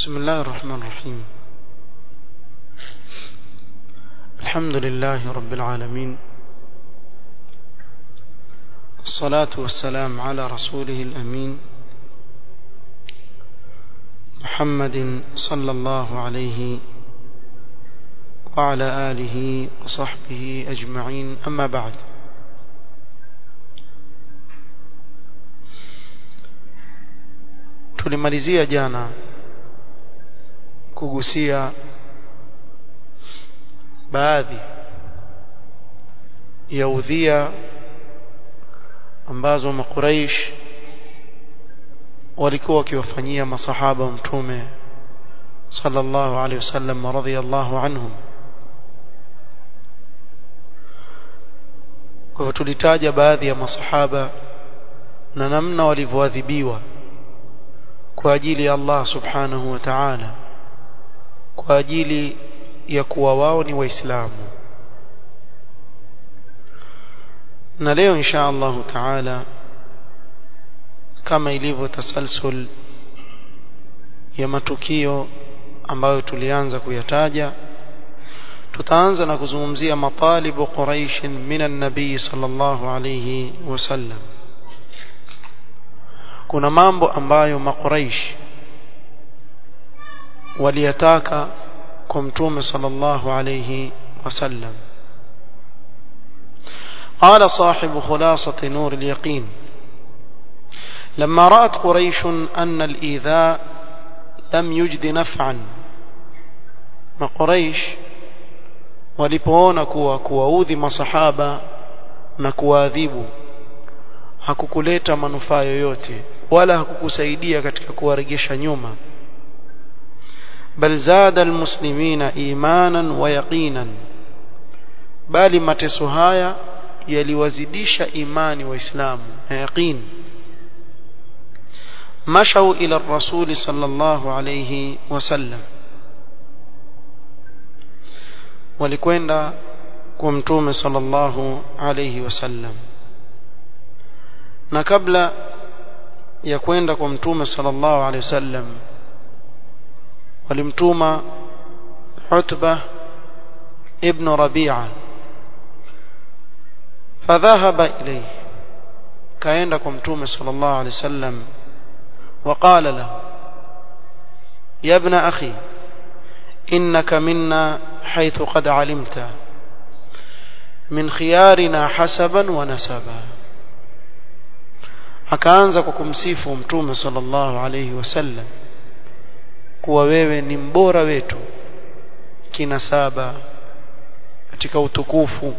بسم الله الرحمن الرحيم الحمد لله رب العالمين الصلاة والسلام على رسوله الأمين محمد صلى الله عليه وعلى آله وصحبه أجمعين أما بعد tulimalizia jana kugusia baadhi ya udhia ambazo makuraish walikuwa wakiwafanyia masahaba mtume sallallahu alaihi wasallam radhiyallahu anhum kwa hivyo tulitaja baadhi ya masahaba na namna walivyoadhibiwa kwa ajili ya Allah subhanahu wa ta'ala kwa ajili ya kuwa wao ni waislamu na leo insha Allah ta'ala kama ilivyo tasalsul ya matukio ambayo tulianza kuyataja tutaanza na kuzungumzia matalibu quraish minan nabii sallallahu alayhi wasallam kuna mambo ambayo makuraish waliyataka kwa mtume sallallahu alayhi wasallam قال صاحب خلاصة نور اليقين لما رأت قريش أن الإيذاء لم يجد نفعا ما قريش walipoona kuwa kuwaudhi masahaba na kuwaadhibu hakukuleta manufaa yoyote wala hakukusaidia katika kuwaregesha nyuma bal zada almuslimina imanan wa yaqinan bali mateso haya yaliwazidisha imani waislamu na yaqin mashau ila rasul sallallahu alayhi wasallam walikwenda kwa mtume sallallahu alayhi wasallam na kabla ya kwenda kwa mtume sallallahu alaihi wasallam walimtuma Utba ibn Rabi'a fadhahaba ilayhi kaenda kwa mtume sallallahu alaihi wasallam وقال له يا ابن أخي إنك منا حيث قد علمت من خيارنا حسبا ونسبا akaanza kwa kumsifu mtume sallallahu alayhi wasallam kuwa wewe ni mbora wetu kinasaba katika utukufu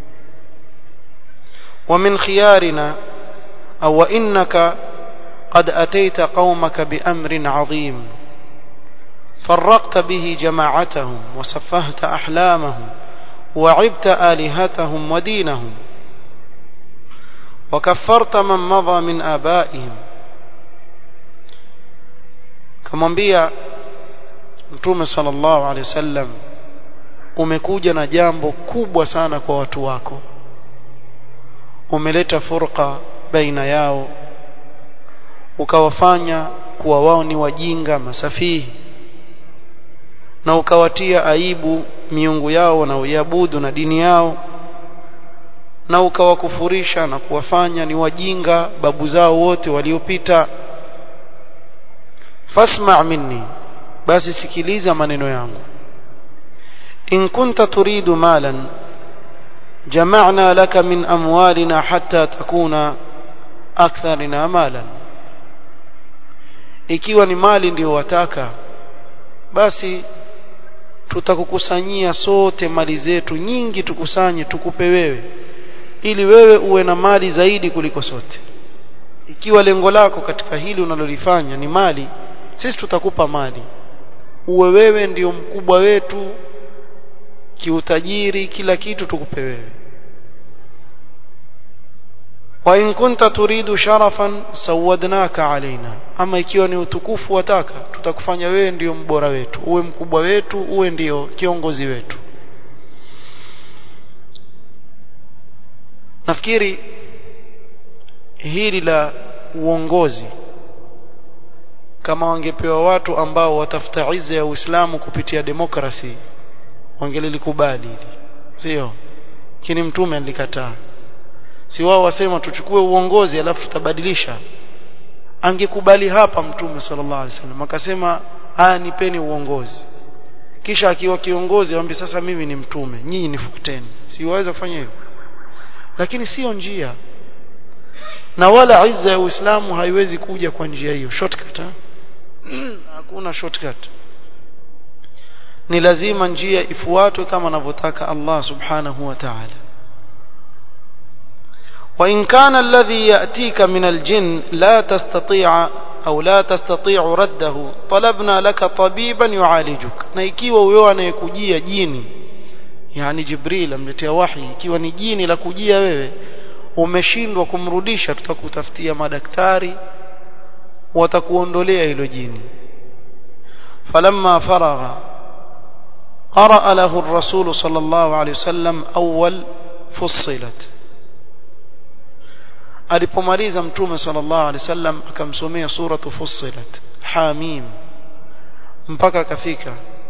wa min khiyarina aw innaka قد أتيت قومك بأمر عظيم فرقت به جماعتهم وسفهت أحلامهم وعبت آلهتهم ودينهم وكفرت من مضى من آبائهم kamwambia mtume sallallahu alaihi wasallam umekuja na jambo kubwa sana kwa watu wako umeleta furqa baina yao ukawafanya kuwa wao ni wajinga masafihi na ukawatia aibu miungu yao wanaoiabudu na dini yao na ukawakufurisha na kuwafanya ni wajinga babu zao wote waliopita fasma' minni basi sikiliza maneno yangu in kunta turidu malan jama'na laka min amwalina hatta takuna aktharina malan ikiwa ni mali ndio wataka basi tutakukusanyia sote mali zetu nyingi tukusanye tukupe wewe ili wewe uwe na mali zaidi kuliko sote ikiwa lengo lako katika hili unalolifanya ni mali sisi tutakupa mali uwe wewe ndio mkubwa wetu kiutajiri kila kitu tukupe wewe wa in kunta turidu sharafan sawadnaka alaina ama ikiwa ni utukufu wataka tutakufanya wewe ndio mbora wetu uwe mkubwa wetu uwe ndio kiongozi wetu nafikiri hili la uongozi kama wangepewa watu ambao watafuta izza ya Uislamu kupitia demokrasi wangelilikubali hili sio kini mtume alikataa si wao wasema tuchukue uongozi alafu tutabadilisha angekubali hapa mtume sallallahu alaihi wasallam akasema haya nipeni uongozi kisha akiwa kiongozi aambie sasa mimi ni mtume nyinyi nifuteni si waweza kufanya hivyo lakini sio njia na wala izza ya Uislamu haiwezi kuja kwa njia hiyo shortcut hakuna shortcut ni lazima njia ifuatwe kama anavyotaka Allah subhanahu wa ta'ala وإن كان الذي يأتيك من الجن لا تستطيع أو لا تستطيع رده طلبنا لك طبيبا يعالجك na ikiwa huyo anayekujia jini yani Jibril amletea wahi ikiwa ni jini la kujia wewe umeshindwa kumrudisha tutakutafutia madaktari watakuondolea hilo jini falamma faragha قرأ له الرسول صلى الله عليه وسلم أول فصلت alipomaliza mtume sallallahu alaihi wasallam akamsomea suratu fussilat hamim mpaka akafika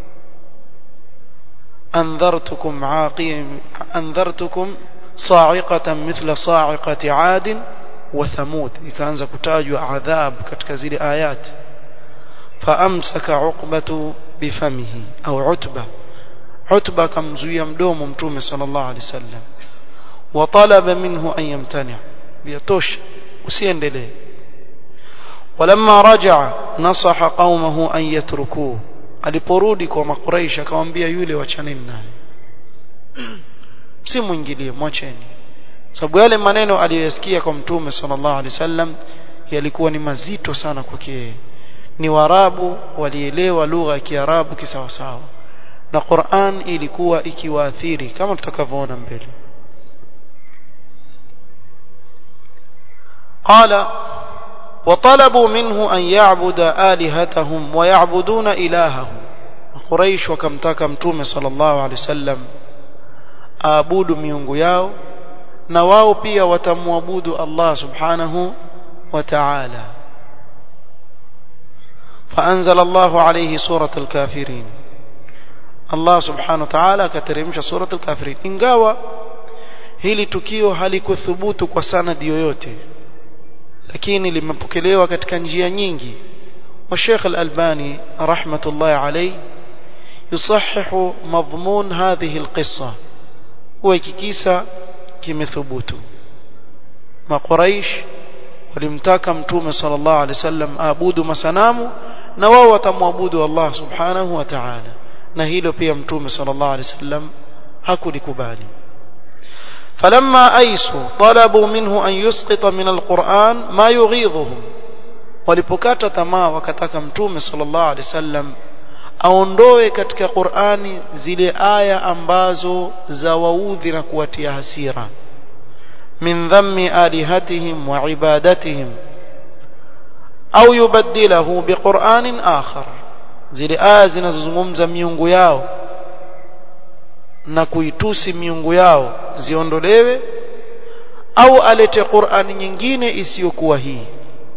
anzartukum aqim anzartukum sa'iqatan mithla sa'iqati 'ad wa thamud ikaanza kutajwa adhab katika zile ayat faamsaka uqbatu bifamihi au utba utba akamzuia mdomo mtume sallallahu alaihi wasallam wa talaba minhu an yamtani' yatosha usiendelee walamma raja'a nasaha qaumahu an yatrukuhu aliporudi kwa makuraish akamwambia yule wachaneni naye msimuingilie mwacheni sababu yale maneno aliyoyasikia kwa mtume sallallahu alaihi wasallam yalikuwa ni mazito sana kwake ni warabu walielewa lugha ya kiarabu kisawasawa na Qur'an ilikuwa ikiwaathiri kama tutakavyoona mbele قال وطلبوا منه أن يعبد آلهتهم ويعبدون إلههم قريش وكمتاك متوم صلى الله عليه وسلم آبود ميونغو ياو نواو بيا وتموابود الله سبحانه وتعالى فأنزل الله عليه سورة الكافرين الله سبحانه وتعالى كترمش سورة الكافرين ingawa hili tukio halikuthubutu kwa sanadi yoyote lakini limepokelewa katika njia nyingi والشيخ الألباني رحمة الله عليه يصحح مضمون هذه القصة وكيكيسا كمثبوت ما قريش walimtaka mtume sallallahu alaihi wasallam aabudu masanamu na wao watamwabudu Allah subhanahu wa ta'ala na hilo pia mtume sallallahu alaihi wasallam hakulikubali فلما أيسوا طلبوا منه أن يسقط من القرآن ما يغيظهم walipokata tamaa wakataka mtume sallallahu alaihi wasallam aondoe katika Qur'ani zile aya ambazo za waudhi na kuwatia hasira min dhammi alihatihim wa ibadatihim au yubaddilahu biqur'anin akhar zile aya zinazozungumza miungu yao na kuitusi miungu yao ziondolewe au alete Qur'ani nyingine isiyokuwa hii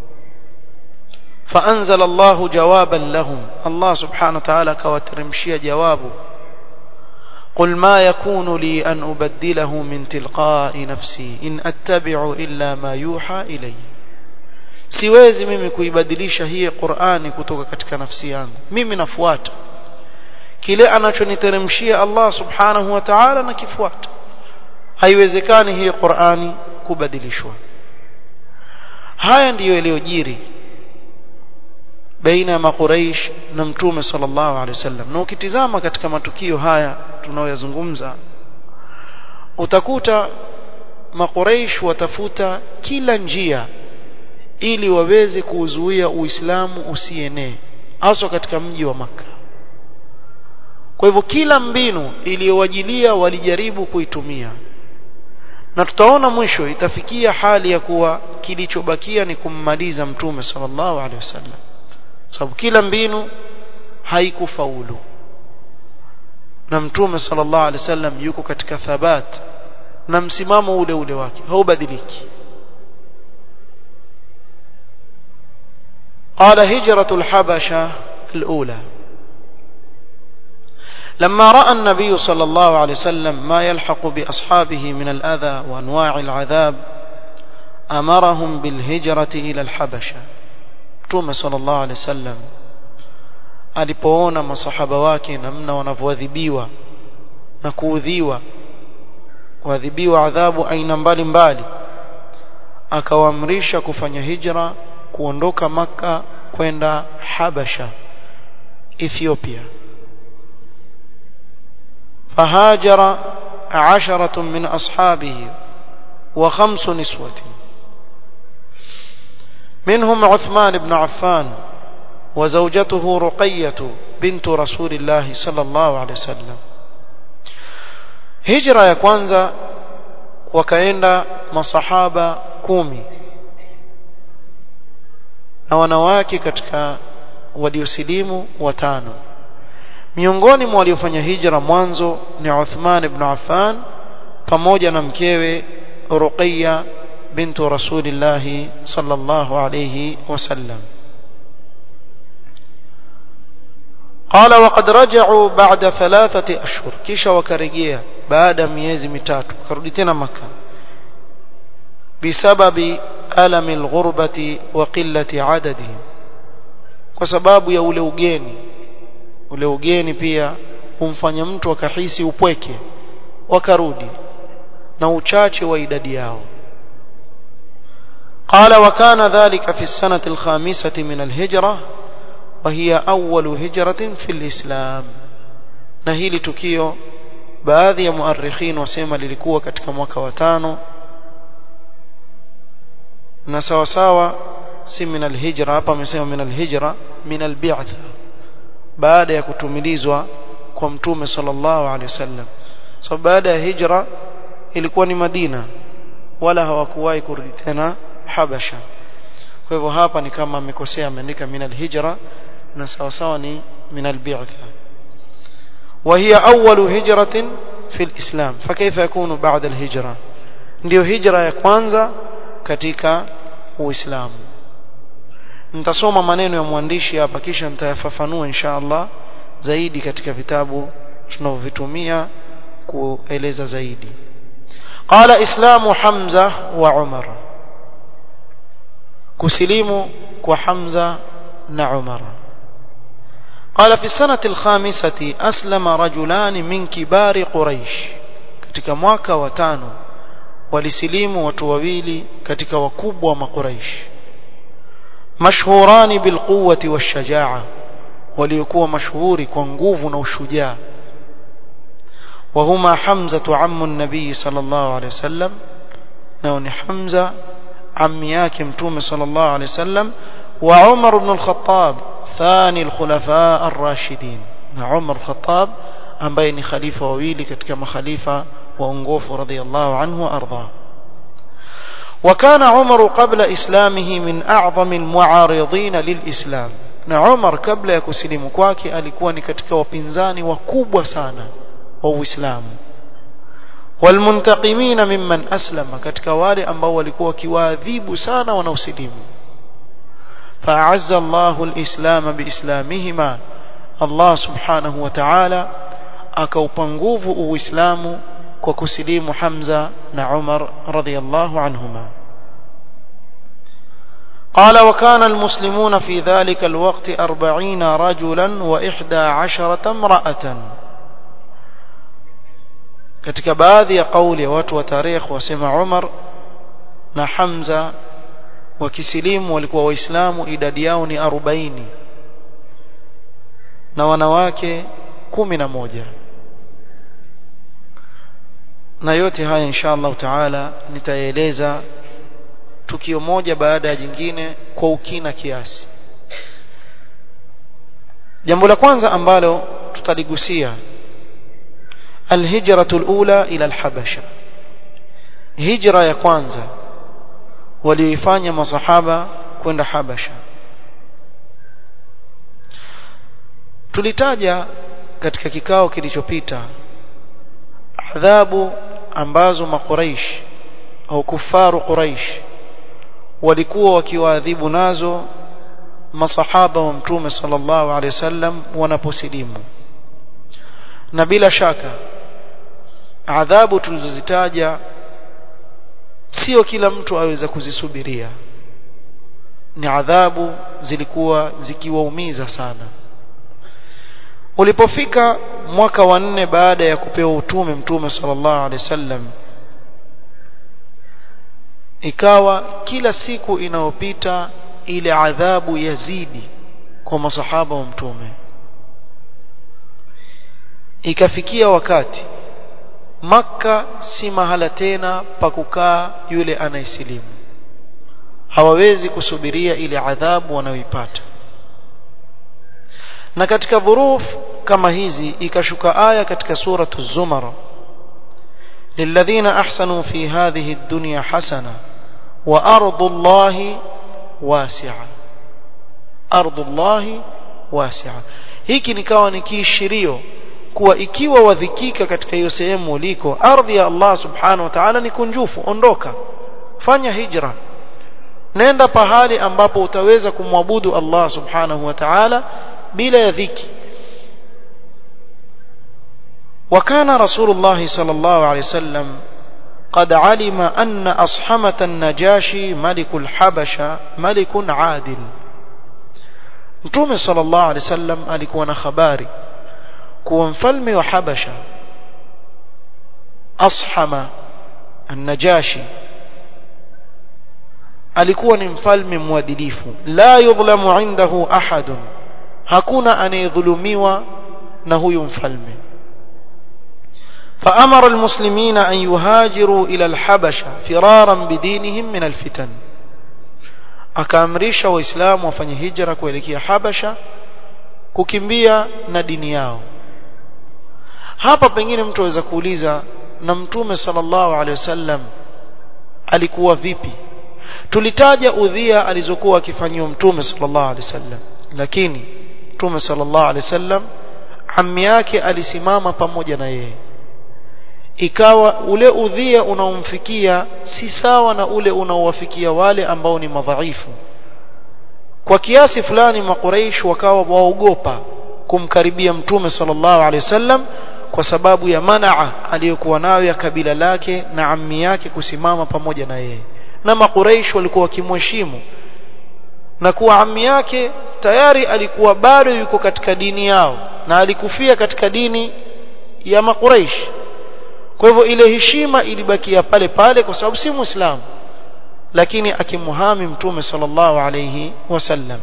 فأنزل الله جوابا لهم الله سبحانه وتعالى كواترمشي جوابه قل ما يكون لي أن أبدله من تلقاء نفسي إن أتبع إلا ما يوحى إلي siwezi mimi kuibadilisha hii Qur'ani kutoka katika nafsi yangu mimi nafuata kile anachoniteremshia Allah subhanahu wa ta'ala na kifuata haiwezekani hii Qur'ani kubadilishwa haya ndiyo yaliyojiri baina ya makuraish na mtume sallallahu alaihi wasallam na ukitizama katika matukio haya tunayoyazungumza utakuta makuraish watafuta kila njia ili waweze kuuzuia uislamu usienee haswa katika mji wa maka kwa hivyo kila mbinu iliyowajilia walijaribu kuitumia na tutaona mwisho itafikia hali ya kuwa kilichobakia ni kummaliza mtume sallallahu alaihi wasallam sababu kila mbinu haikufaulu na mtume sallallahu alaihi wasallam yuko katika thabat na msimamo ule ule wake haubadiliki قال هجرة الحبشة الأولى لما رأى النبي صلى الله عليه وسلم ما يلحق بأصحابه من الأذى وأنواع العذاب أمرهم بالهجرة إلى الحبشة توم صلى الله عليه وسلم alipoona masahaba wake namna wanavyoadhibiwa na kuudhiwa kuadhibiwa adhabu aina mbalimbali akawaamrisha kufanya hijra kuondoka maka kwenda Habasha Ethiopia فهاجر عشرة من أصحابه وخمس نسوة منهم عثمان بن عفان وزوجته رقية بنت رسول الله صلى الله عليه وسلم هجرة ya kwanza wakaenda masahaba kumi na wanawake katika waliosilimu watano miongoni mwa waliofanya hijra mwanzo ni Uthman ibn Affan pamoja na mkewe Ruqayya bintu Rasulillah sallallahu alayhi wasallam قال وقد رجعوا بعد ثلاثة أشهر كيشا وكرجيا بعد ميزي متاتو كردتنا مكة بسبب ألم الغربة وقلة عددهم وسباب يا ule ugeni ule ugeni pia humfanya mtu akahisi upweke wakarudi na uchache wa idadi yao قال وكان ذلك في السنة الخامسة من الهجرة وهي أول هجرة في الإسلام نهيل تكيو baadhi ya muarikhin wasema lilikuwa katika mwaka wa tano na sawa sawa si min alhijra hapa amesema min alhijra min albi'tha baada ya kutumilizwa kwa mtume sallallahu alaihi wasallam so baada ya hijra ilikuwa ni Madina wala hawakuwahi kurudi tena Habasha kwa hivyo hapa ni kama amekosea ameandika min alhijra na sawa sawa ni min albi'tha وهي أول هجرة في الإسلام فكيف يكون بعد الهجرة ndio hijra ya kwanza katika uislamu nitasoma maneno ya mwandishi hapa kisha nitayafafanua insha Allah zaidi katika vitabu tunavyovitumia kueleza zaidi qala islamu hamza wa umar kusilimu kwa hamza na umar قال في السنة الخامسة أسلم رجلان من كبار قريش katika mwaka wa tano walisilimu watu wawili katika wakubwa wa makuraish mashhurani bilquwati washajaa waliokuwa mashuhuri kwa nguvu na ushujaa وهما حمزة عم النبي صلى الله عليه وسلم نون حمزة عم ياكم توم صلى الله عليه وسلم وعمر بن الخطاب ثاني الخلفاء الراشدين عمر الخطاب ambaye ni khalifa wawili katika makhalifa waongofu radhiallahu anhu وارضاه وكان عمر قبل اسلامه من اعظم المعارضين للاسلام na Umar kabla ya kusilimu kwake alikuwa ni katika wapinzani wakubwa sana wa Uislamu walmuntaqimina mimman aslama katika wale ambao walikuwa wakiwaadhibu sana wanaosilimu فأعز الله الإسلام بإسلامهما الله سبحانه وتعالى أكوبنغوف وإسلام وكسليم حمزة نعمر رضي الله عنهما قال وكان المسلمون في ذلك الوقت أربعين رجلا وإحدى عشرة امرأة katika baadhi ya kauli ya watu wa tarikh wasema Umar na Hamza wakisilimu walikuwa waislamu idadi yao ni 40 na wanawake kumi na moja na yote haya insha Allah taala nitaeleza tukio moja baada ya jingine kwa ukina kiasi jambo la kwanza ambalo tutaligusia الهجرة الأولى إلى الحبشة هجرة ya kwanza walioifanya masahaba kwenda Habasha tulitaja katika kikao kilichopita adhabu ambazo makuraish au kufaru quraish walikuwa wakiwaadhibu nazo masahaba wa mtume sallallahu alaihi wasallam wanaposilimu na bila shaka adhabu tulizozitaja sio kila mtu aweza kuzisubiria ni adhabu zilikuwa zikiwaumiza sana ulipofika mwaka wa nne baada ya kupewa utume mtume sallallahu alaihi wasallam ikawa kila siku inayopita ile adhabu yazidi kwa masahaba wa mtume ikafikia wakati makka si mahala tena pa kukaa yule anayesilimu hawawezi kusubiria ile adhabu wanayoipata na katika dhuruf kama hizi ikashuka aya katika suratu zumar للذين أحسنوا في هذه الدنيا حسنة وأرض الله واسعة أرض الله واسعة hiki nikawa ni kiishirio kuwa ikiwa wadhikika katika hiyo sehemu uliko ardhi ya Allah subhanahu wa ta'ala ni kunjufu ondoka fanya hijra nenda pahali ambapo utaweza kumwabudu Allah subhanahu wa ta'ala bila ya dhiki وكان رسول الله صلى الله عليه وسلم قد علم أن أصحمة النجاشي ملك الحبشة ملك عادل Mtume sallallahu alaihi wasallam alikuwa na habari kuwa mfalme wa Habasha Ashama an-Najashi alikuwa ni mfalme mwadilifu la yudhlamu indahu ahadun hakuna anayedhulumiwa na huyu mfalme فأمر المسلمين أن يهاجروا إلى الحبشة فرارا بدينهم من الفتن akaamrisha waislamu wafanye hijra kuelekea habasha kukimbia na dini yao hapa pengine mtu aweza kuuliza na mtume sallallahu alaihi wasallam alikuwa vipi tulitaja udhia alizokuwa akifanyiwa mtume sallallahu alaihi wasallam lakini mtume sallallahu alaihi wasallam ammi yake alisimama pamoja na yeye ikawa ule udhia unaomfikia si sawa na ule unaowafikia wale ambao ni madhaifu kwa kiasi fulani makuraish wakawa waogopa kumkaribia mtume sallallahu alaihi wasallam kwa sababu ya manaa aliyokuwa nayo ya kabila lake na ammi yake kusimama pamoja na yeye na makuraish walikuwa wakimheshimu na kuwa ammi yake tayari alikuwa bado yuko katika dini yao na alikufia katika dini ya makuraish kwa hivyo ile heshima ilibakia pale pale kwa sababu si muislamu lakini akimuhami mtume sallallahu alayhi wasallam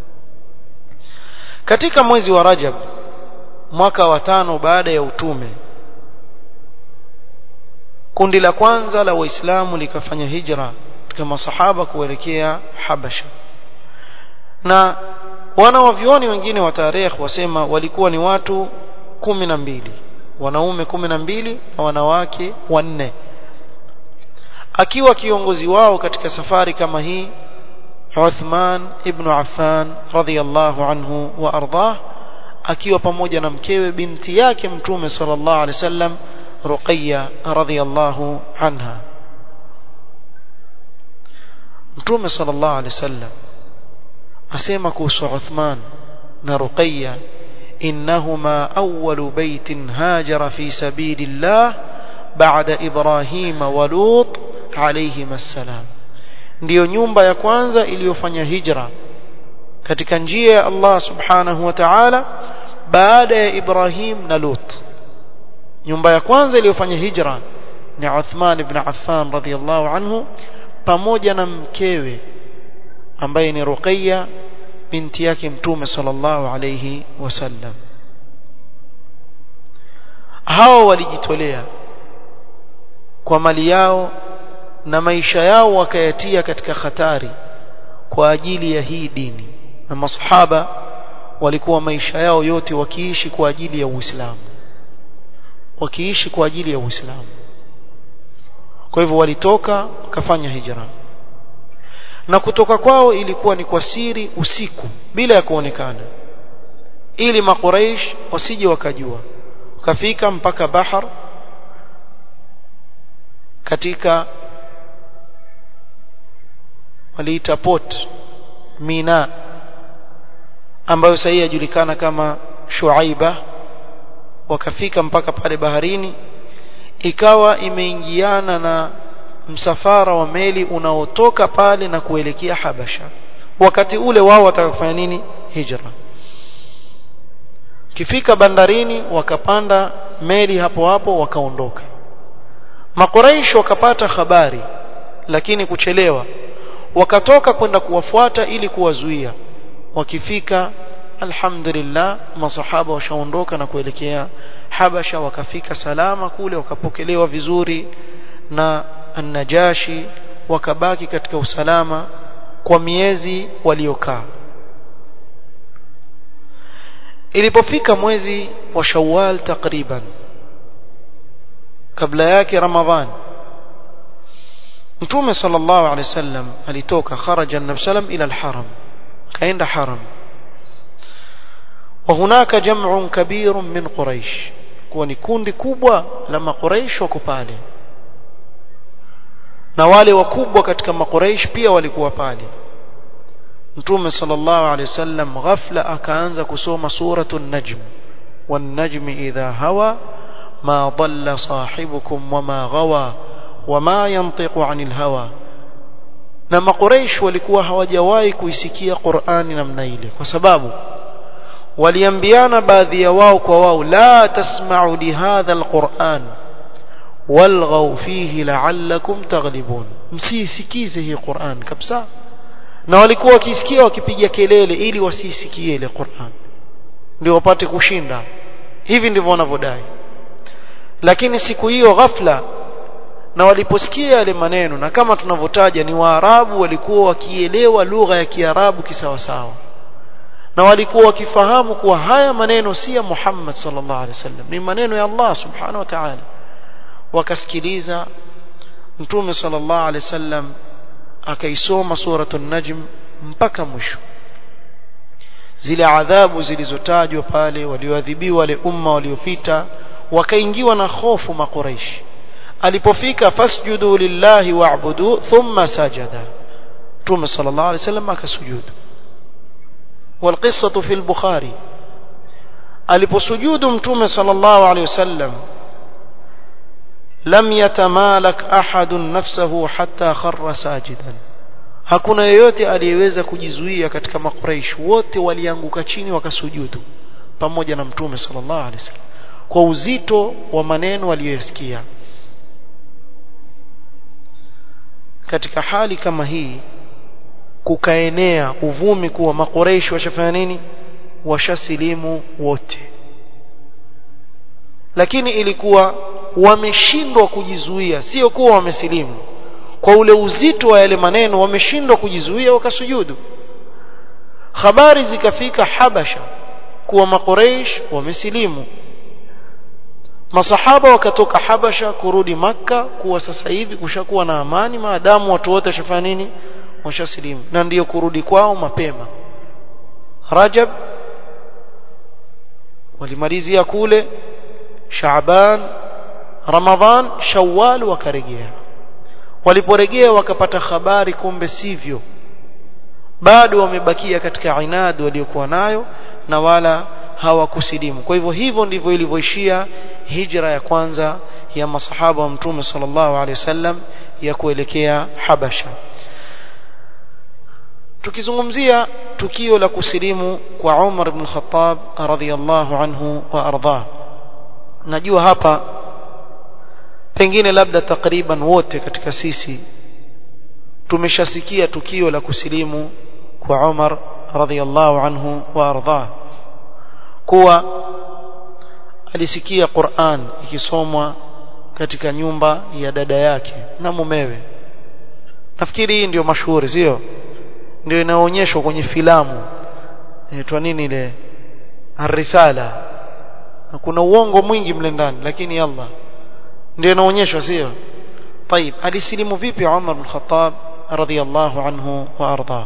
katika mwezi wa Rajab mwaka wa tano baada ya utume kundi la kwanza la waislamu likafanya hijra katika masahaba kuelekea Habasha na wanawavyoni wengine wa tarehe wasema walikuwa ni watu kumi na mbili wanaume kumi na mbili na wanawake wanne akiwa kiongozi wao katika safari kama hii Uthman ibn Affan radhiyallahu anhu wa ardah akiwa pamoja na mkewe binti yake mtume sallallahu alaihi wasallam Ruqayya radhiyallahu anha mtume sallallahu alaihi wasallam asema kuhusu Uthman na Ruqayya إنهما أول بيت هاجر في سبيل الله بعد إبراهيم ولوط عليهما السلام ndiyo nyumba ya kwanza iliyofanya hijra katika njia ya Allah subhanahu wa ta'ala baada ya Ibrahim na Lut nyumba ya kwanza iliyofanya hijra ni Uthman ibn Affan radhiyallahu anhu pamoja na mkewe ambaye ni Ruqayya binti yake mtume sallallahu alayhi wasallam hao walijitolea kwa mali yao na maisha yao wakayatia katika hatari kwa ajili ya hii dini na masahaba walikuwa maisha yao yote wakiishi kwa ajili ya Uislamu wakiishi kwa ajili ya Uislamu kwa hivyo walitoka wakafanya hijra na kutoka kwao ilikuwa ni kwa siri usiku bila ya kuonekana ili makuraish wasije wakajua wakafika mpaka bahar katika waliita port mina ambayo sasa yajulikana kama Shuaiba wakafika mpaka pale baharini ikawa imeingiana na msafara wa meli unaotoka pale na kuelekea Habasha wakati ule wao wataka kufanya nini hijra kifika bandarini wakapanda meli hapo hapo wakaondoka makuraish wakapata habari lakini kuchelewa wakatoka kwenda kuwafuata ili kuwazuia wakifika alhamdulillah masahaba washaondoka na kuelekea Habasha wakafika salama kule wakapokelewa vizuri na an-Najashi wakabaki katika usalama kwa miezi waliokaa ilipofika mwezi wa Shawwal takriban kabla yake Ramadhan Mtume sallallahu alaihi wasallam alitoka kharaja an-nabi sallam ila al-haram kaenda haram وهناك جمع كبير من قريش kuwa ni kundi kubwa la makuraish wako pale na wale wakubwa katika makuraish pia walikuwa pale mtume sallallahu alaihi wasallam ghafla akaanza kusoma suratu an-najm wan-najmi idha hawa ma dhalla sahibukum wama ghawa wama yantiqu 'anil hawa na makuraish walikuwa hawajawahi kuisikia Qur'ani namna ile kwa sababu waliambiana baadhi ya wao kwa wao la tasma'u li hadha alquran walghaw fihi la'allakum taghlibun msisikize hii Qur'an kabisa na walikuwa wakisikia wakipiga kelele ili wasisikie ile Qur'an ndio wapate kushinda hivi ndivyo wanavyodai lakini siku hiyo ghafla na waliposikia yale maneno na kama tunavyotaja ni waarabu walikuwa wakielewa lugha ya kiarabu kisawasawa na walikuwa wakifahamu kuwa haya maneno si ya Muhammad sallallahu alaihi wasallam ni maneno ya Allah subhanahu wa ta'ala wakasikiliza mtume sallallahu alaihi wasallam akaisoma suratul najm mpaka mwisho zile adhabu zilizotajwa pale walioadhibiwa wale umma waliopita wakaingiwa na hofu makuraishi alipofika fasjudu lillahi wa'budu thumma sajada mtume sallallahu alaihi wasallam akasujudu والقصة في البخاري aliposujudu mtume sallallahu alaihi wasallam lam yatamalak ahadun nafsahu hatta kharra sajidan hakuna yeyote aliyeweza kujizuia katika makuraish wote walianguka chini wakasujudu pamoja na mtume sallallahu alaihi wasallam kwa uzito wa maneno waliyosikia katika hali kama hii kukaenea uvumi kuwa makoreishi washafanya nini washasilimu wote lakini ilikuwa wameshindwa kujizuia sio kuwa wamesilimu kwa ule uzito wa yale maneno wameshindwa kujizuia wakasujudu habari zikafika habasha kuwa makoreish wamesilimu masahaba wakatoka habasha kurudi makka kuwa sasa hivi kushakuwa na amani maadamu watu wote washafanya nini washasilimu na ndiyo kurudi kwao mapema Rajab walimalizia kule Shaaban Ramadhan Shawwal wakarejea waliporejea wakapata habari kumbe sivyo bado wamebakia katika inad waliokuwa nayo na wala hawakusilimu kwa hivyo hivyo ndivyo ilivyoishia hijra ya kwanza ya masahaba wa mtume sallallahu alaihi wasallam ya kuelekea Habasha tukizungumzia tukio la kusilimu kwa Umar ibn Khattab radhiyallahu anhu wa ardha najua hapa pengine labda takriban wote katika sisi tumeshasikia tukio la kusilimu kwa Umar radhiyallahu anhu wa ardha kuwa alisikia Qur'an ikisomwa katika nyumba ya dada yake na mumewe nafikiri hii ndio mashuhuri sio ndio inaonyeshwa kwenye filamu inaitwa nini ile Ar-Risala kuna uongo mwingi mle ndani lakini Allah ndio inaonyeshwa sio طيب alisilimu vipi Umar bin Khattab radhiyallahu anhu wa arda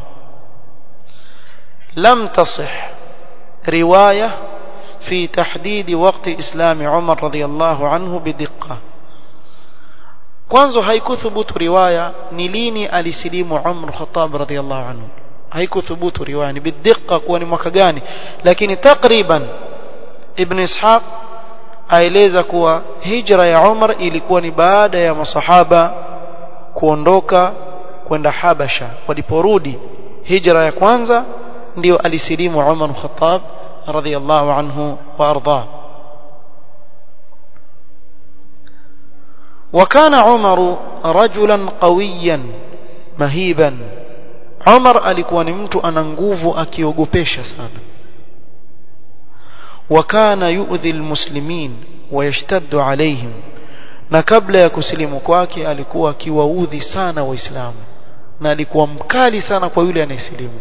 lam tasih riwaya في تحديد وقت إسلام عمر رضي الله عنه بدقة kwanza haikuthubutu riwaya ni lini alisilimu Umar Khattab radhiyallahu anhu haikuthubutu riwaya ni bidhiqa kuwa ni mwaka gani lakini takriban ibn ishaq aeleza kuwa hijra ya Umar ilikuwa ni baada ya masahaba kuondoka kwenda Habasha waliporudi hijra ya kwanza ndio alisilimu Umar al-Khattab radhiyallahu anhu wa arda وكان عمر رجلا قويا مهيبا عمر alikuwa ni mtu ana nguvu akiogopesha sana وكان يؤذي المسلمين ويشتد عليهم na kabla ya kusilimu kwake alikuwa akiwaudhi sana waislamu na alikuwa mkali sana kwa yule anayesilimu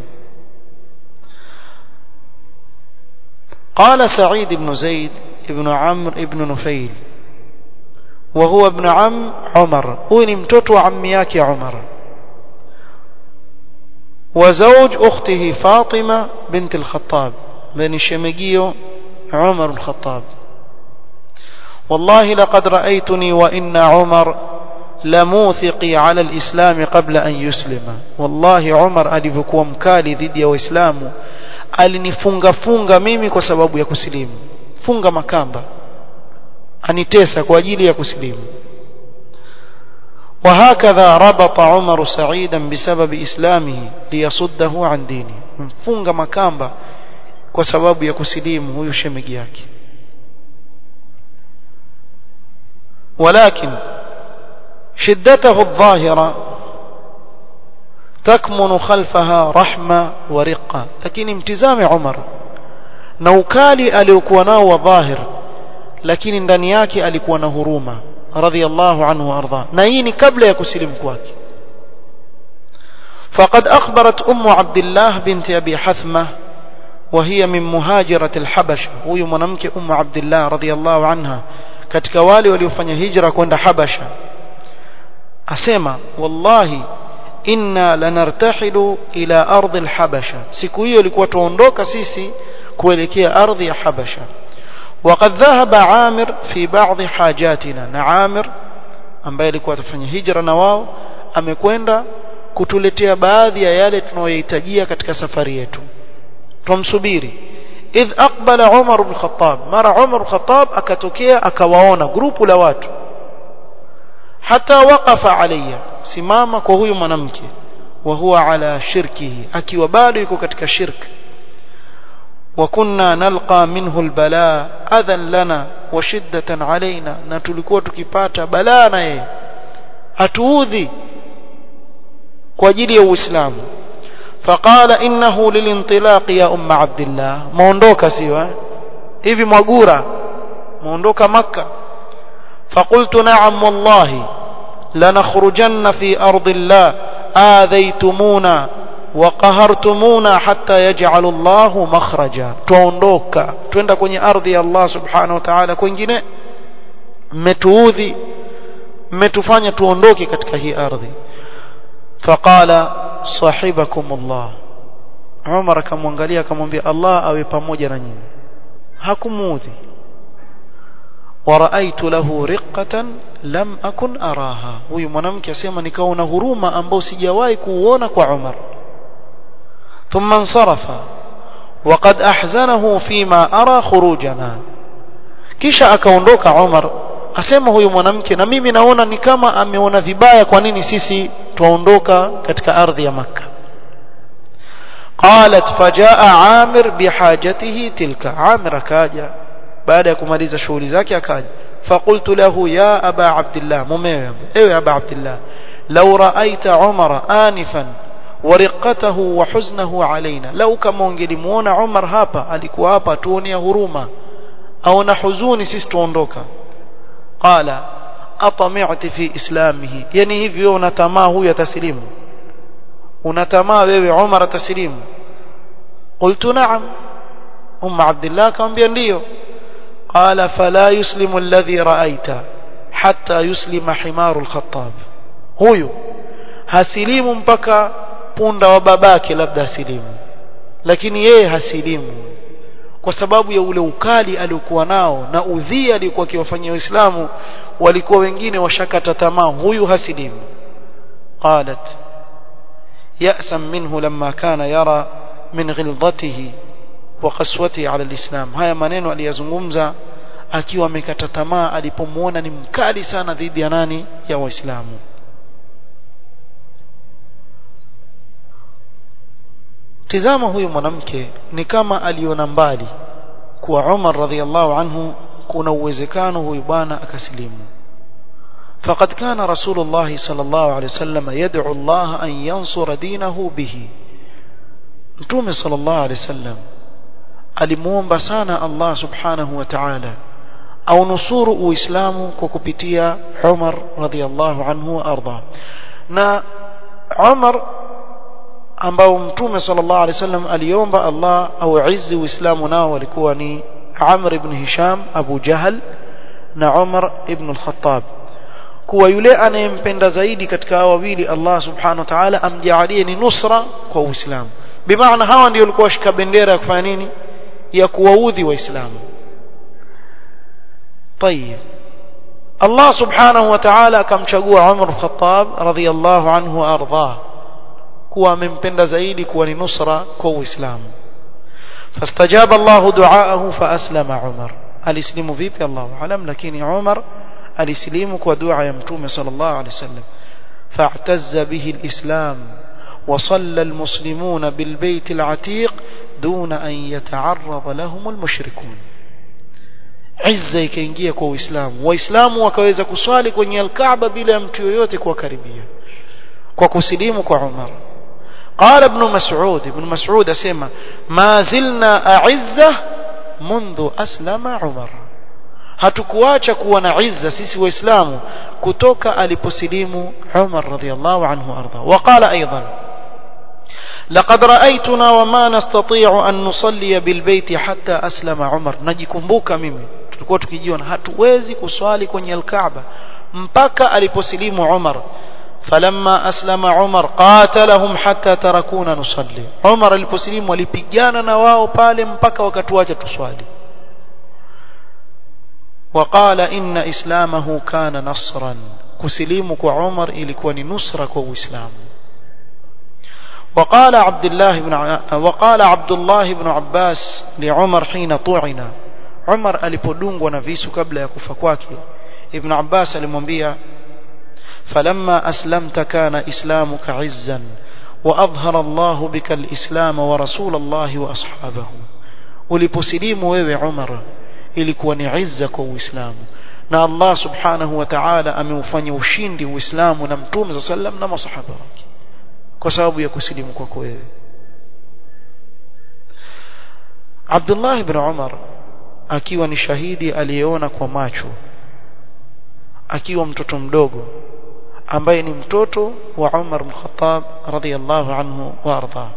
قال سعيد بن زيد ابن عمرو ابن نفيل وهو ابن عم عمر هو ni mtoto wa ammi yake Umar وزوج اخته فاطمه بنت الخطاب بن شمجيو عمر الخطاب والله لقد رأيتني وإن عمر لموثقي على الإسلام قبل أن يسلم والله عمر alivyokuwa mkali dhidi ya Uislamu alinifunga funga mimi kwa sababu ya kusilimu funga makamba anitesa kwa ajili ya kusilimu وهكذا ربط عمر سعيدا بسبب إسلامه ليصده عن دينه mfunga makamba kwa sababu ya kusilimu huyu shemegi yake ولكن شدته الظاهرة تكمن خلفها رحمة ورقة لكن امتزام عمر نوكالي aliokuwa nao wa dhahir lakini ndani yake alikuwa na huruma radhiyallahu anhu arda na hii ni kabla ya kusilimu kwake فقد أخبرت أم عبد الله بنت أبي حثمة وهي من مهاجرة الحبشة هو منامك أم عبد الله رضي الله عنها katika wale waliofanya hijra kwenda Habasha asema wallahi inna lanartahilu ila ardhi alhabasha siku hiyo ilikuwa tuondoka sisi kuelekea ardhi ya Habasha وقد ذهب عامر في بعض حاجاتنا na Amir ambaye alikuwa atafanya hijra na wao amekwenda kutuletea baadhi ya yale tunayohitajia katika safari yetu tumsubiri idh aqbala Umar ibn Khattab mara Umar ibn Khattab akatokea akawaona grupu la watu hata waqafa alayya simama kwa huyu mwanamke wa huwa ala shirkihi akiwa bado yuko katika shirki وكنا نلقى منه البلاء اذى لنا وشده علينا na tulikuwa tukipata balaa na yeye atuudhi kwa ajili ya uislamu فقال انه للانطلاق يا ام عبد الله muondoka sio hivi mwagura muondoka makka فقلت نعم والله لنخرجن في ارض الله آذيتمونا وقهرتمونا حتى يجعل الله مخرجا tuondoka twenda kwenye ardhi ya Allah subhanahu wa ta'ala kwingine mmetuudhi mmetufanya tuondoke katika hii ardhi faqala sahibakum Allah Umar akamwangalia akamwambia Allah awe pamoja na nyinyi hakumuudhi waraitu lahu riqqatan lam akun araha huyu mwanamke asema nikaona huruma ambao sijawahi kuuona kwa Umar ثم انصرف وقد احزنه فيما ارى خروجنا kisha akaondoka Umar asema huyu mwanamke na mimi naona ni kama ameona vibaya kwa nini sisi tuondoka katika ardhi ya maka qalat fajaa amir bihajatihi tilka amir akaja baada ya kumaliza shughuli zake akaja فقلت له يا أبا عبد الله مميز ايوه أبا عبد الله لو رأيت عمر آنفا ورقته وحزنه علينا لو كما ungelimuona Umar hapa alikuwa hapa tuonia huruma au na huzuni sisi tuondoka qala atami'ti fi islamihi yani hivi wewe unatamaa huyu ataslimu unatamaa wewe Umar ataslimu qultu na'am umma abdullah akamwambia ndio qala fala yuslimu alladhi ra'aita hatta yuslima himaru al-khattab huyu hasilimu mpaka punda wa babake labda asilimu lakini yeye hasilimu kwa sababu ya ule ukali aliokuwa nao na udhia aliokuwa akiwafanyia waislamu walikuwa wengine washakata tamaa huyu hasilimu qalat يأسا منه لما كان يرى من غلظته وقسوته على الإسلام haya maneno aliyazungumza akiwa amekata tamaa alipomuona ni mkali sana dhidi ya nani ya waislamu tizama huyu mwanamke ni kama aliona mbali kuwa Umar radhiallahu anhu kuna uwezekano huyu bwana akasilimu فقد كان رسول الله صلى الله عليه وسلم يدعو الله أن ينصر دينه به متوم صلى الله عليه وسلم alimuomba sana Allah subhanahu wa ta'ala au nusuru uislamu kwa kupitia Umar radhiallahu anhu wa arda na Umar ambao mtume sallallahu alaihi wasallam aliomba Allah au izzi uislamu nao walikuwa ni Amr ibn Hisham Abu Jahal na Umar ibn al-Khattab kuwa yule anayempenda zaidi katika hao wawili Allah subhanahu wa ta'ala amjalie ni nusra kwa uislamu bimaana hawa ndio walikuwa washika bendera ya kufanya nini ya kuwaudhi waislamu طيب الله سبحانه وتعالى akamchagua Umar al-Khattab radhiyallahu anhu arda kuwa amempenda zaidi kuwa ni nusra kwa uislamu فاستجاب الله دعاءه فاسلم عمر alislimu vipi Allahu alam lakini Umar alislimu kwa dua ya mtume sallallahu alaihi wasallam فاعتز به الإسلام وصلى المسلمون بالبيت العتيق دون أن يتعرض لهم المشركون عزة ikaingia kwa Uislamu waislamu wakaweza kuswali kwenye al-Kaaba bila mtu yoyote kuwakaribia kwa kusilimu kwa Umar قال ابن مسعود ابن مسعود اسمع ما زلنا أعزة منذ أسلم عمر hatukuacha kuwa na izza sisi waislamu kutoka aliposilimu Umar radhiyallahu anhu arda waqala aidan لقد رأيتنا وما نستطيع أن نصلي بالبيت حتى أسلم عمر najikumbuka mimi tulikuwa tukijiona hatuwezi kuswali kwenye al-Kaaba mpaka aliposilimu Umar فلما أسلم عمر قاتلهم حتى تركونا نصلي عمر aliposilimu walipigana na wao pale mpaka wakatuacha tuswali وقال إن إسلامه كان نصرا كسليمك عمر ilikuwa ni nusra kwa Uislamu وقال عبد الله بن وقال عبد الله بن عباس لعمر حين طعن عمر alipodungwa na visu kabla ya kufa kwake ibn Abbas alimwambia فلما أسلمت كان إسلامك عزا وأظهر الله بك الإسلام ورسول الله وأصحابه uliposilimu wewe Umar ilikuwa ni izza kwa Uislamu na Allah subhanahu wa ta'ala ameufanya ushindi Uislamu na Mtume صلى الله عليه وسلم na masahaba wake kwa sababu ya kusilimu kwako wewe Abdullah ibn Umar akiwa ni shahidi aliyeona kwa macho akiwa mtoto mdogo ambaye ni mtoto wa Umar bin Khattab radhiyallahu anhu wa arda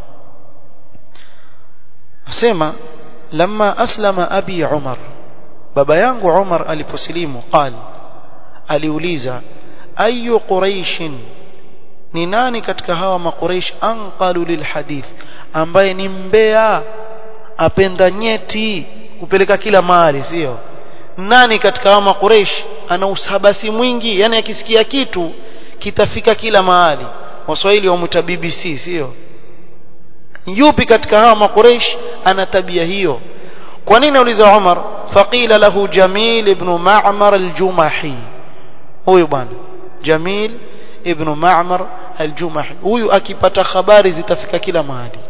asema lamma aslama abi Umar baba yangu Umar aliposilimu qal aliuliza ayu quraishin ni nani katika hawa makuraish anqalu lilhadith ambaye ni mbea apenda nyeti kupeleka kila mahali sio nani katika hawa makuraish ana usabasi mwingi yani akisikia kitu kitafika kila mahali waswahili wamuita BBC sio yupi katika hawa makuraish ana tabia hiyo kwa nini auliza Umar faqila lahu Jamil ibn Ma'mar al-Jumahi huyu bwana Jamil ibn Ma'mar al-Jumahi huyu akipata habari zitafika kila mahali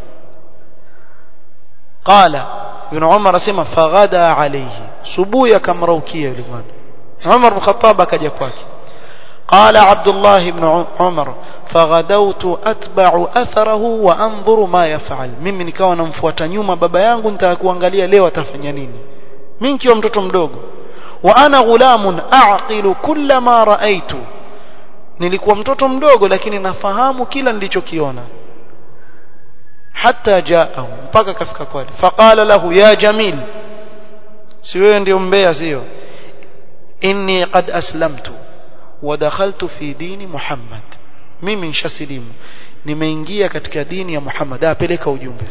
qala ibn Umar asema faghada alayhi subuhi akamraukia yule bwana Umar bin Khattab akaja kwake قال عبد الله بن عمر فغدوت أتبع أثره وأنظر ما يفعل mimi nikawa namfuata nyuma baba yangu nitakuangalia leo atafanya nini mimi nikiwa mtoto mdogo wa ana ghulamun a'qilu kulla ma ra'aytu nilikuwa mtoto mdogo lakini nafahamu kila nilichokiona hatta jaahu mpaka kafika kwake faqala lahu ya jamil si wewe ndio mbea sio inni qad aslamtu ودخلت في دين محمد mimi nishasilimu nimeingia katika dini ya Muhammad apeleka ujumbe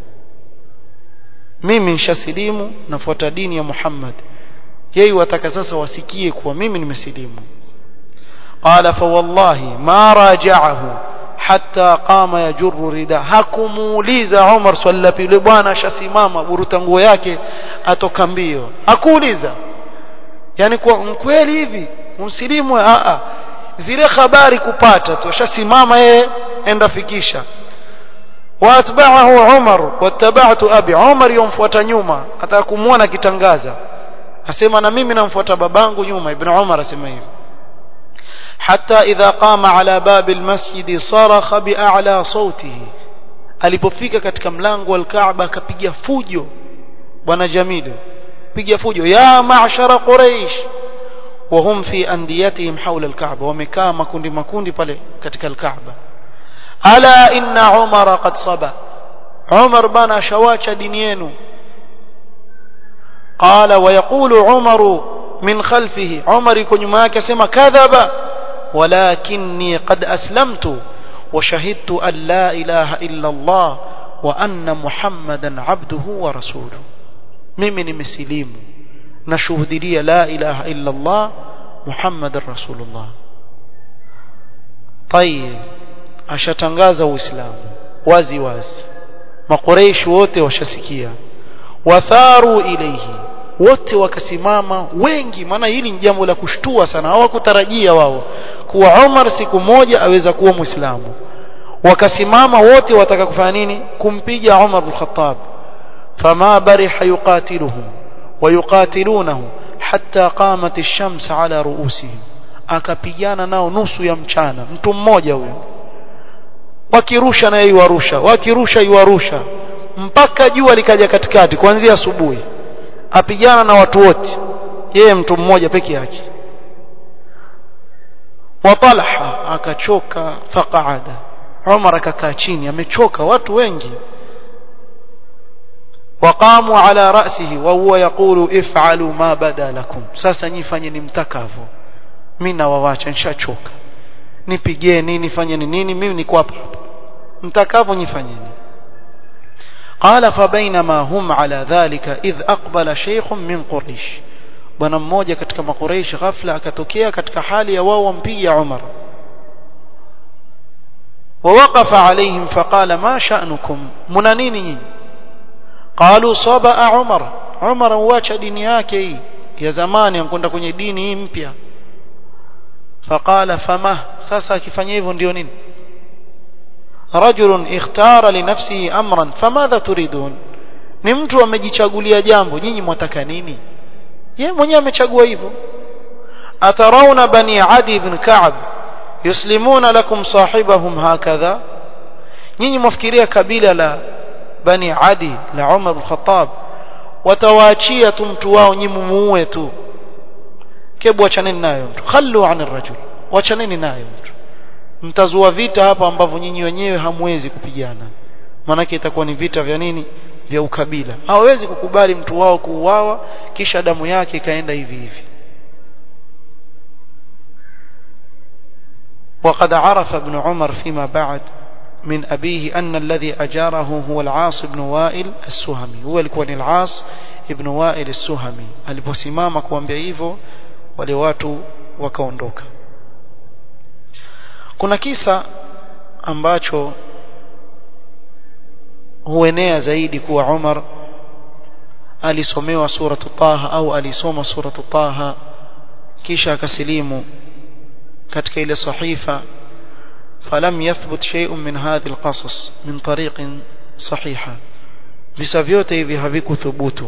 mimi nishasilimu nafuata dini ya Muhammad yeye wataka sasa wasikie kuwa mimi nimesilimu qala fa wallahi ma raja'ahu hatta qama yajurru rida hakumuuliza Umar swali la pili bwana ashasimama buruta nguo yake atoka mbio hakuuliza yani kwa mkweli hivi msilimu a a zile habari kupata tu ashasimama yeye enda fikisha waatba'ahu Umar wattaba'tu abi Umar yomfuata nyuma ataka kumuona kitangaza asema na mimi namfuata babangu nyuma ibn Umar asema hivi حتى إذا قام على باب المسجد صرخ بأعلى صوته alipofika katika mlango wa Kaaba akapiga fujo bwana Jamilu piga fujo ya ma'shara quraish وهم في أنديتهم حول الكعبة ومكا makundi makundi pale katika الكعبة ألا إن عمر قد صبا عمر بنا شواcha dini yenu قال ويقول عمر من خلفه عمر يكون nyuma yake asema kadhaba ولكني قد أسلمت وشهدت أن لا إله إلا الله وأن محمدا عبده ورسوله mimi nimesilimu nashuhudia la ilaha illa Allah Muhammad rasulullah طيب ashatangaza uislamu wazi wazi makureishi wote washasikia watharu ilayhi wote wakasimama wengi maana hili ni jambo la kushtua sana hawakutarajia wao kuwa Umar siku moja aweza kuwa muislamu wakasimama wote wataka kufanya nini kumpiga Umar bin Khattab fama bariha yuqatiluhum ويقاتلونه حتى قامت الشمس على رؤوسهم akapigana nao nusu ya mchana mtu mmoja huyo wakirusha na iwarusha wakirusha iwarusha mpaka jua likaja katikati kuanzia asubuhi apigana na watu wote yeye mtu mmoja peke yake wa Talha akachoka faqaada Umar akakaa chini amechoka watu wengi وقاموا على رأسه وهو يقول افعلوا ما بدا لكم sasa nyifanyeni mtakavyo mimi nawawacha nishachoka nipigeni nifanyeni nini mimi niko hapa mtakavyo nyifanyeni قال فبينما هم على ذلك إذ أقبل شيخ من قريش bwana mmoja katika makureish ghafla akatokea katika hali ya wao wampiga Umar ووقف عليهم فقال ما شأنكم mna nini nyinyi قالوا صبا عمر عمر واcha dini yake hii ya zamani ankwenda kwenye dini hii mpya فقال فما sasa akifanya hivyo ndio nini رجل اختار لنفسه امرا فماذا تريدون ni mtu amejichagulia jambo nyinyi mwataka nini yeye mwenyewe amechagua hivyo atarauna bani adi ibn ka'b yuslimuna lakum sahibahum hakadha nyinyi mwafikiria kabila la bani adi la umar bin khattab watawaachia tu mtu wao nyinyi muue tu kebu achaneni nayo mtu khallu anir rajul wachaneni nayo mtu mtazua vita hapa ambavyo nyinyi wenyewe hamwezi kupigana maanake itakuwa ni vita vya nini vya ukabila hawezi kukubali mtu wao kuuawa kisha damu yake ikaenda hivi hivi وقد عرف ابن عمر فيما بعد من أبيه أن الذي أجاره هو العاص بن وائل السهمي هو الكون العاص ابن وائل السهمي aliposimama kuambia hivyo wale watu wakaondoka kuna kisa ambacho huenea zaidi kuwa Umar alisomewa suratu Taha au alisoma suratu Taha kisha akasilimu katika ile sahifa فلم يثبت شيء من هذه القصص من طريق صحيحة visa vyote hivi havikuthubutu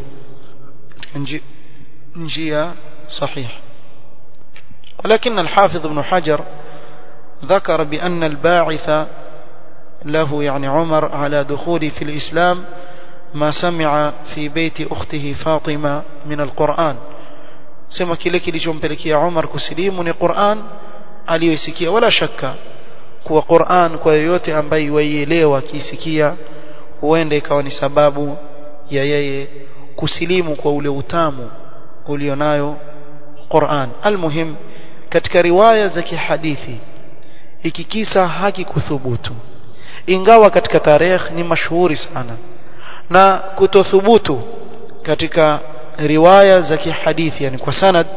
njia صحيح ولكن الحافظ ابن حجر ذكر بأن الباعث له يعني عمر على دخول في الإسلام ما سمع في بيت أخته فاطمة من القرآن سمع kile kilichompelekea Umar kusilimu ni Qur'an aliyosikia wala shaka kuwa Qur'an kwa yoyote ambaye waielewa akisikia huenda ikawa ni sababu ya yeye kusilimu kwa ule utamu ulionayo Qur'an almuhim katika riwaya za kihadithi hiki kisa hakikuthubutu ingawa katika tarehe ni mashuhuri sana na kutothubutu katika riwaya za kihadithi yani kwa sanad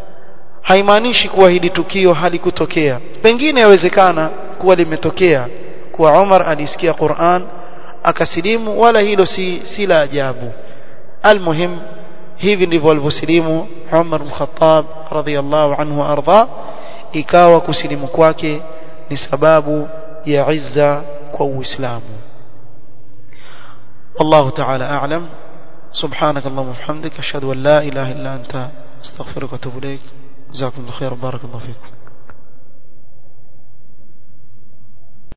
haimaanishi kuwa hili tukio halikutokea pengine yawezekana kuwa limetokea kuwa Umar alisikia Qur'an akasilimu wala hilo si si la ajabu almuhim hivi ndivyo alivyosilimu Umar bin Khattab radhiyallahu anhu arda ikawa kusilimu kwake ni sababu ya izza kwa Uislamu والله تعالى أعلم سبحانك اللهم وبحمدك أشهد أن لا إله إلا أنت استغفرك واتوب إليك جزاكم الله خير بارك الله فيكم